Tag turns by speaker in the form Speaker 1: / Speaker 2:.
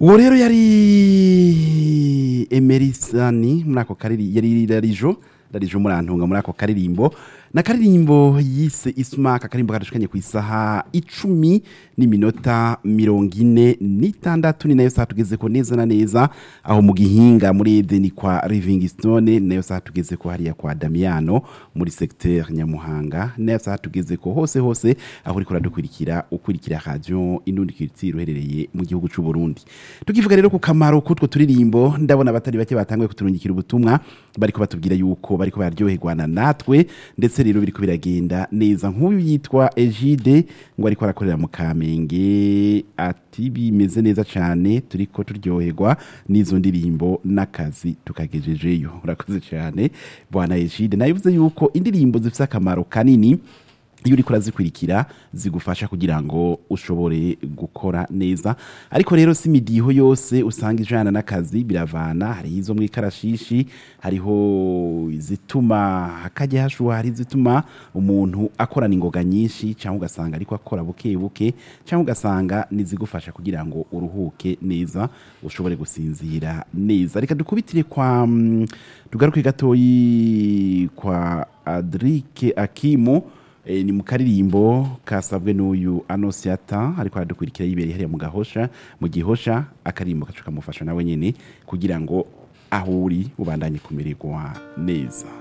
Speaker 1: uwo rero yari emerisani muri ako kariri yari rarijo rarijo murantunga muri ako karirimbo na karirimbo yise isumaka akarimbo kadushikanye ku isaha icumi n'iminota mirongo ine n'itandatu ni nayo saha tugeze ko neza na neza aho mu gihinga muri edeni kwa livingstone ni nayo saha tugeze ko hariya kwa damiano muri secteur nyamuhanga ni nayo saha tugeze ko hose hose aho uriko uradukurikira ukurikira radio indundi culture uherereye mu gihugu c'u Burundi tukivuga rero ku kamaro k'utwo turirimbo ndabona abatari bake batanguye kuturungikira ubutumwa bariko batubwira yuko bariko bararyoherwana natwe ndetse rero biriko biragenda neza nk'uyu yitwa Egide ngo ariko arakorera mu Kamenge ati bimeze neza cyane turiko turyoherwa n'izo ndirimbo n'akazi tukagejejeyo urakoze cyane bwana Egide nayivuze yuko indirimbo zifite akamaro kanini iyo uriko urazikurikira zigufasha kugira ngo ushobore gukora neza ariko rero si imidiho yose usanga ijana n'akazi biravana hariho izo mu ikarashishi hariho izituma hakajya hashuha hari izituma umuntu akorana ingoga nyinshi cyangwa ugasanga ariko akora buke buke cyangwa ugasanga nizigufasha kugira ngo uruhuke neza ushobore gusinzira neza reka dukubitire kwa mm, tugaruke gatoyi kwa Adrike Akimu e, ni mu karirimbo kasabwe n'uyu anosiata ariko aradukurikira yibereye hariya mu gahosha mu gihosha akarimbo kacu kamufasha nawe nyene kugira ngo aho uri ubandanye kumererwa neza